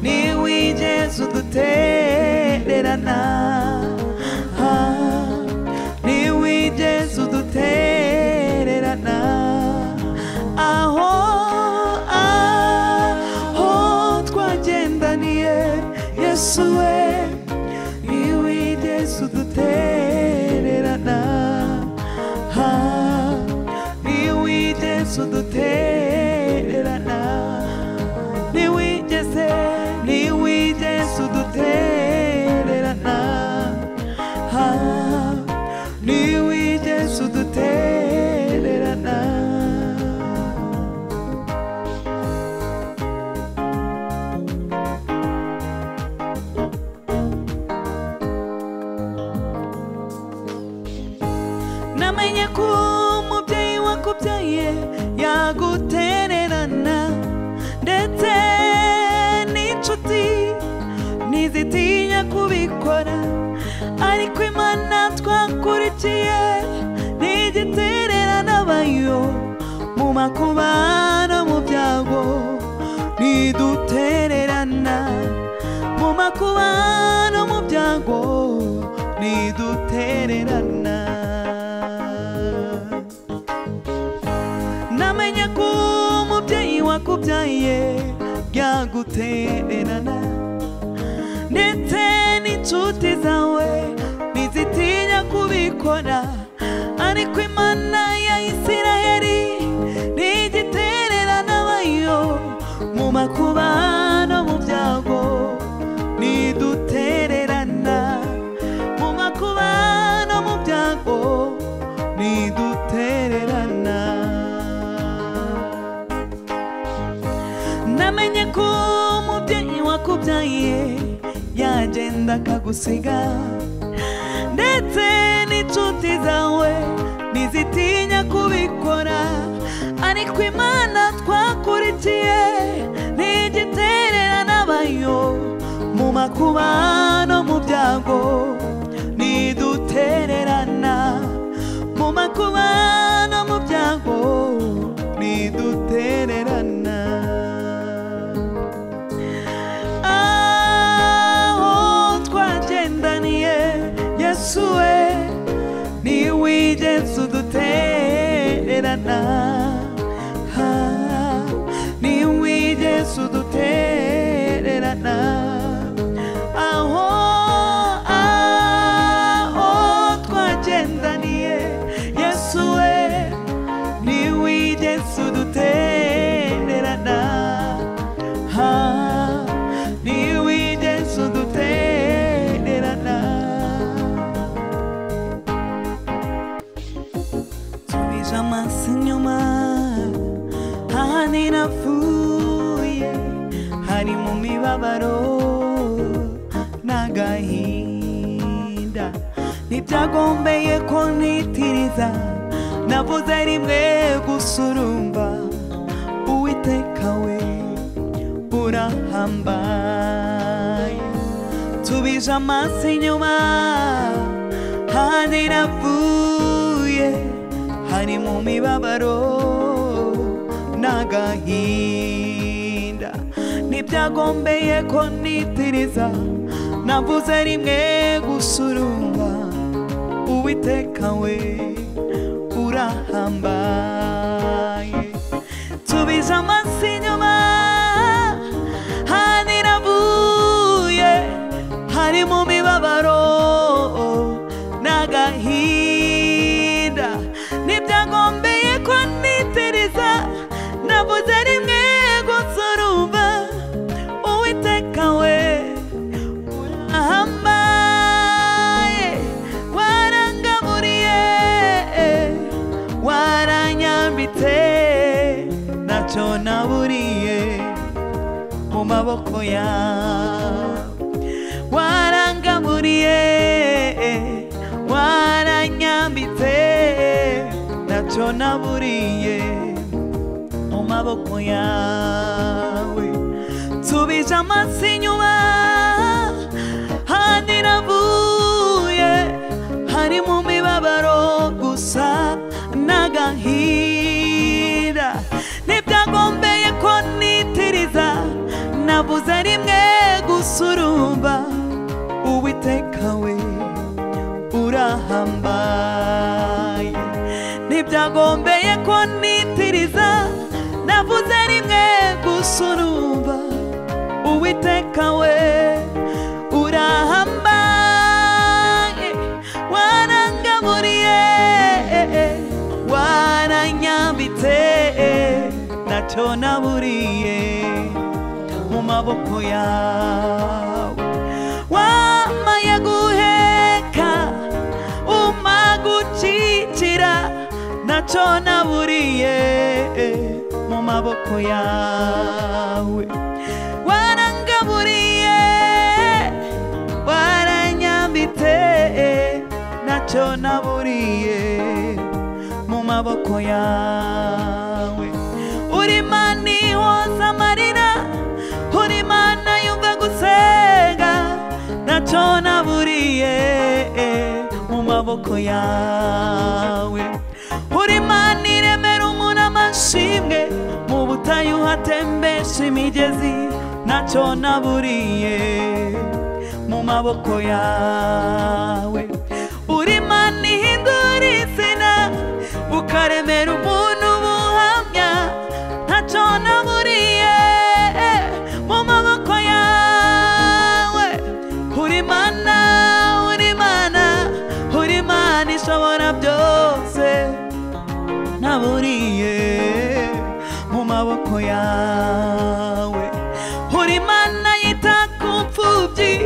ni wijezu dutererana Ah, ni wijezu dutererana aho aho twagendaniye yesu we ni wijezu dutererana Ah, ni wijezu dutererana ni wigeze ni wigeze udutererana Ah, ni wigeze udutererana namenye ko umubyeyi wakubyaye yagutererana ndetse n'inshuti ntizitinya kubikora ariko imana twakurikiye ntigitererana bayo mu makuba no mu byago ntidutererana mu makuba no mu byago ntidutererana namenye ko umubyeyi wakubyaye byagutererana ndetse n'inshuti zawe ntizitinya kubikora ariko imana ya isiraheli ntigitererana bayo mu makuba no mu byago ntidutererana mu makuba no mu byago ntidutererana namenye ko umubyeyi wakubyaye yagenda akagusiga ndetse n'inshuti zawe ntizitinya kubikora ariko imana twakurikiye ntigitererana bayo mu makuba no mu byago ntidutererana mu makuba no mu byago ntidutererana aho twagendaniye yesu we ni wigeze udutererana Ah, ni wigeze udutererana aho aho twagendaniye yesu we ni wigeze udutererana Ah, ni wigeze udutererana tubije amaso inyuma aha ninapfuye hari mu mibabaro n'agahinda ntibyagombeye ko ntitiriza navuze rimwe gusurumba uwiteka we urahambaye tubije amaso inyuma ahandi napfuye hari mu mibabaro n'agahinda ntibyagombeye ko nitiriza navuze rimwe gusurumba uwiteka we urahambaye tubize amaso inyuma haniravuye hari mu mibabaro n'agahinda ntibyagombeye ko nitiriza navuze rimwe gusurumba uwiteka we urahambaye warangaburiye waranyambitse ntacyo naburiye mu maboko yawe warangaburiye waranyambitse ntacyo naburiye mu maboko yawe tubije amaso inyuma handi navuye hari mu mibabaro gusa n'agahinda ntibyagombeye ko nitiriza nabuze rimwe gusurumba uwiteka we urahambaye ntibyagombeye ko nitiriza navuze rimwe gusurumba uwiteka we urahambaye warangamuriye waranyambitse ntacyo naburiye mu maboko yawe wamaye guheka umagukikira ntacyo naburiye mu maboko yawe warangaburiye waranyambitse ntacyo naburiye mu maboko yawe uri Imana ihoza amarira uri Imana yumva gusenga ntacyo naburiye mu maboko yawe uri Imana iremera umuntu amashimwe mu butayu hatembesha imigezi ntacyo naburiye mu maboko yawe uri Imana ihindura izina ukaremera umuntu ubuhamya ntacyo naburiye mu maboko yawe uri Imana uri Imana uri Imana ishobora byose naburiye mu maboko yawe uri Imana yita ku mfubyi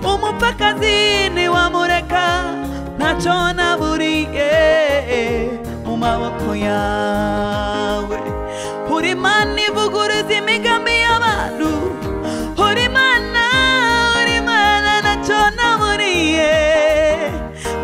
umupfakazi ntiwamureka ntacyo naburiye mu maboko yawe uri Imana ivuguruza imigambi y'abantu uri Imana uri Imana ntacyo naburiye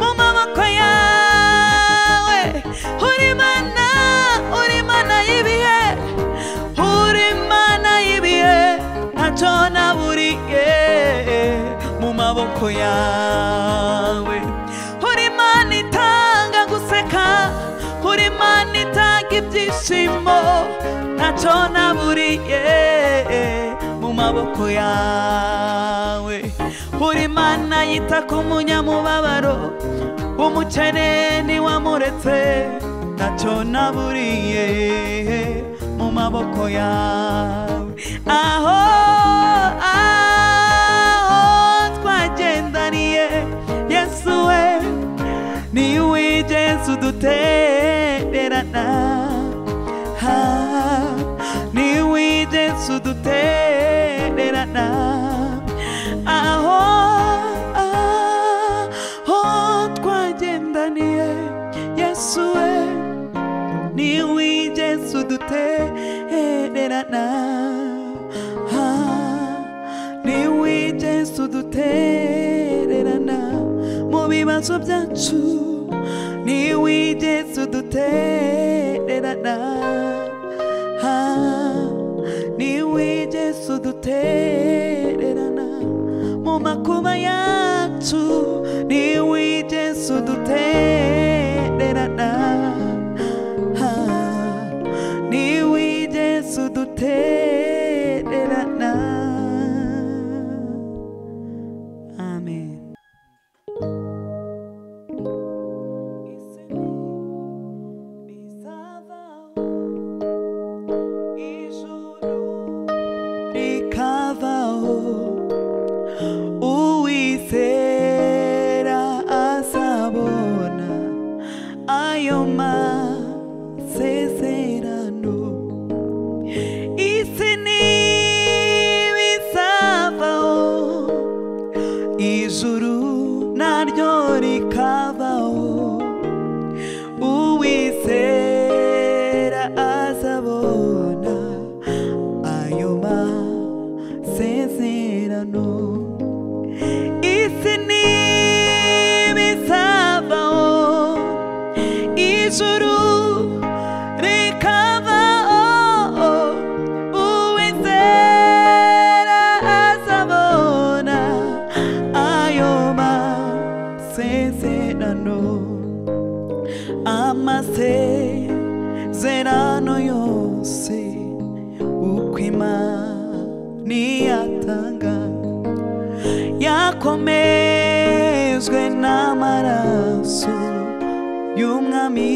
mu maboko yawe uri Imana uri Imana y'ibihe uri Imana y'ibihe ntacyo naburiye mu maboko yawe uri Imana itanga guseka uri Imana itanga ibyishimo ntacyo naburiye mu maboko yawe uri Imana yita ku munyamubabaro umukene ntiwamuretse ntacyo naburiye mu maboko yawe aho aho twagendaniye yesu we ni we yesu dutererana ha ni we yesu dutererana aho aho twagendaniye yesu we ni we Yesu dutererana Ah, ni we Yesu dutererana mu bibazo byacu ni we Yesu dutererana Ah, ni we Yesu dutererana mu makuba yacu ni we Yesu dutererana Ah, ni we Yesu dutererana amen ijuru rikavaho uwizera azabona ayo masezerano isi ntibizavaho ijuru naryo rikabaho uwizera azabona ayo masezerano isi ntibizavaho ijuru rikavaho uwizera azabona ayo masezerano amasezerano yose uko imana ntiyatanga yakomezwe n'amaraso y'umwami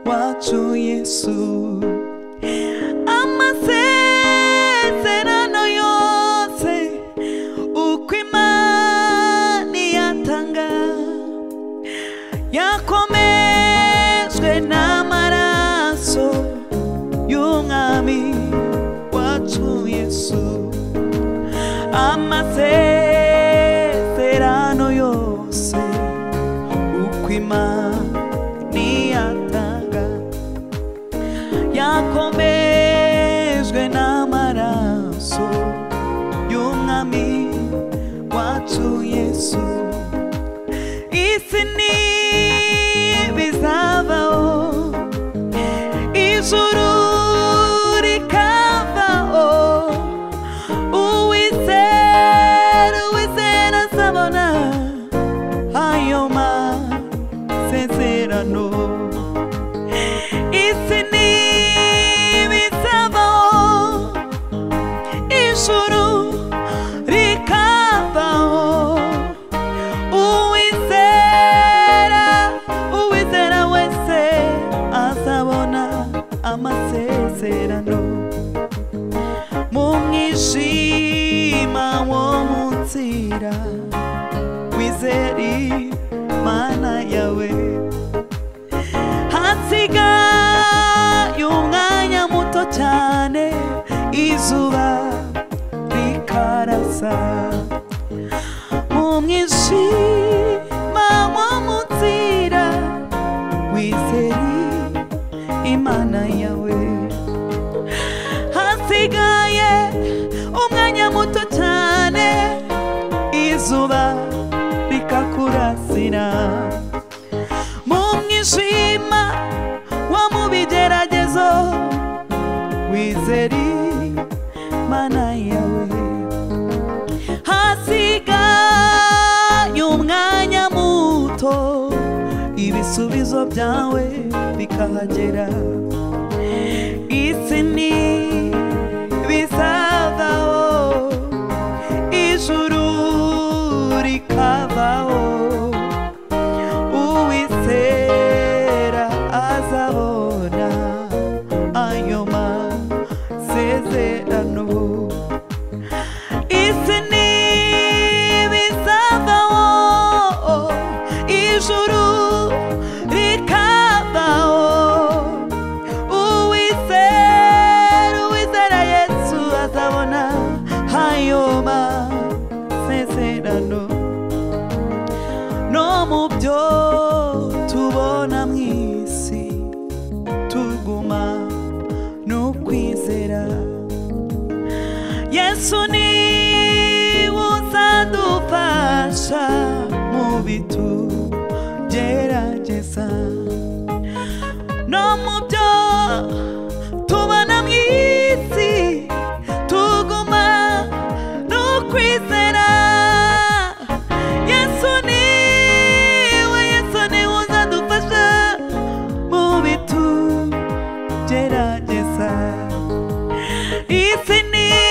wacu yesu amasezerano yose uko imana iyatanga yakomejwe n'amaraso y'umwami wacu yesu amasezerano yose uko imana iyatanga yakomejwe n'amaraso y'umwami wacu yesu isi ntibizavaho ijuru rikavaho uwizera uwizera azabona ayo masezerano isi ntibizavaho ijuru rikavaho uwizera uwizera wese azabona amasezerano mu mwijima wo mu nzira wizera imana yawe hasigaye umwanya muto cyane izuba rikarasa mu mwijima wo mu nzira wizere imana yawe hasigaye umwanya muto cyane izuba rikakurasira mu mwijima wo mu bigeragezo wizere imana yawe hasigaye umwanya muto ibisubizo byawe bikahagera isi ni bizavaho ijuru rikavaho uwizera azabona ayo masezerano isi ntibizavaho ijuru rikavaho uwizera uwizera yesu azabona ayo masezerano no mu byo tubona mu isi tuguma n'ukwizera yesu ni uzadufasha mu bitugerageza no mu byo tubona mu isi tuguma no kwizera yesu ni we yesu ni we uzadufasha mu bitugerageza isi ni